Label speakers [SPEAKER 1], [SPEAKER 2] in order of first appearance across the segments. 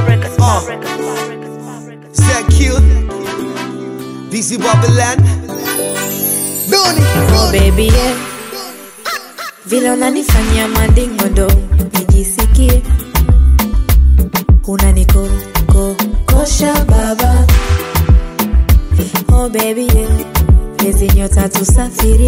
[SPEAKER 1] ZQ, DC Babylon, Doni,
[SPEAKER 2] Oh baby yeah. Vile unanifanyia mandingo ndo nijisikie unanikokosha baba oh baby yeah. Lezi nyota tusafiri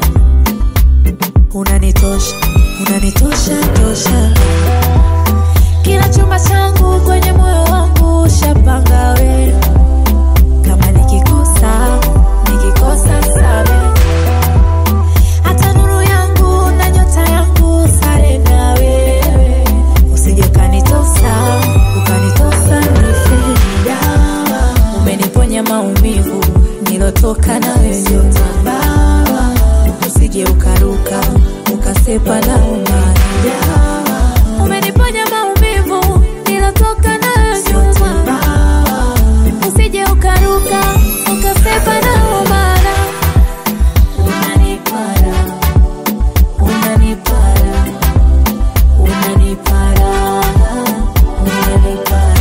[SPEAKER 2] unanitosha unanitosha tosha kila chumba changu kwenye moyo wangu shapanga we kama nikikosa nikikosa sabe hata nuru yangu na nyota yangu sare na wewe usije ukanitosa ukanitosa nife dawa umeniponya maumivu nilotoka na wewe ndio mabawa usije ukaruka ukasepa na umadawa umeniponya maumivu nilotoka na wewe ndio mabawa usije ukaruka ukasepa na umadawa unanipara unanipara unanipara unanipara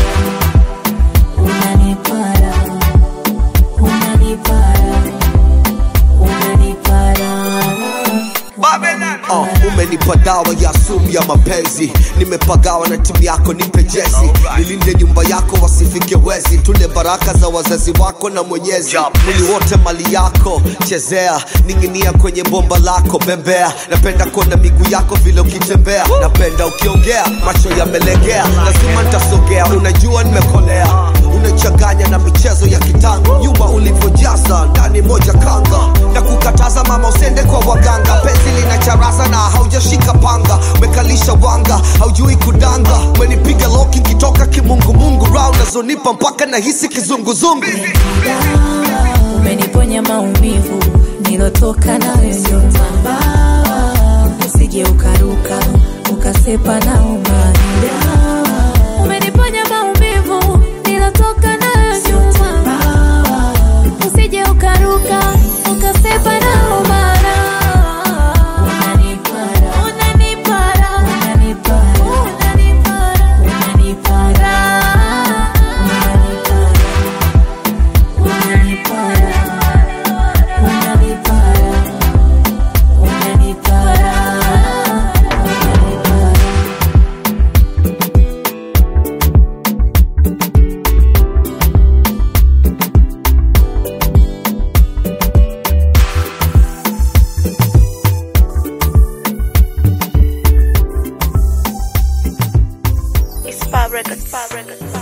[SPEAKER 2] unanipara unanipara unanipara
[SPEAKER 1] uh, umenipa dawa ya sumu ya mapenzi, nimepagawa na timu yako, nipe jezi, nilinde nyumba yako wasifike wezi, tule baraka za wazazi wako na Mwenyezi, mwili wote mali yako, chezea, ning'inia kwenye bomba lako, bembea, napenda kuona miguu yako vile ukitembea, napenda ukiongea, macho yamelegea, lazima nitasogea, unajua nimekolea, unachanganya na michezo ya kitango, nyuma ulivyojaza ndani moja kanga, na kukataza mama usende kwa waganga, penzi lina charaza na haujashika panga, umekalisha wanga, haujui kudanga, umenipiga loki kitoka kimungumungu, round nazonipa mpaka nahisi kizunguzungu.
[SPEAKER 2] umeniponya maumivu nilotoka nawe ndio mabawa usije ukaruka ukasepa na umadawa umeniponya maumivu nilotoka nawe ndio mabawa usije ukaruka ukasepa na umadawa unanipara unanipara unanipara unanipara unanipara unanipara unanipara unanipara unanipara unanipara
[SPEAKER 3] It's Fab Records, Fab Records, Fab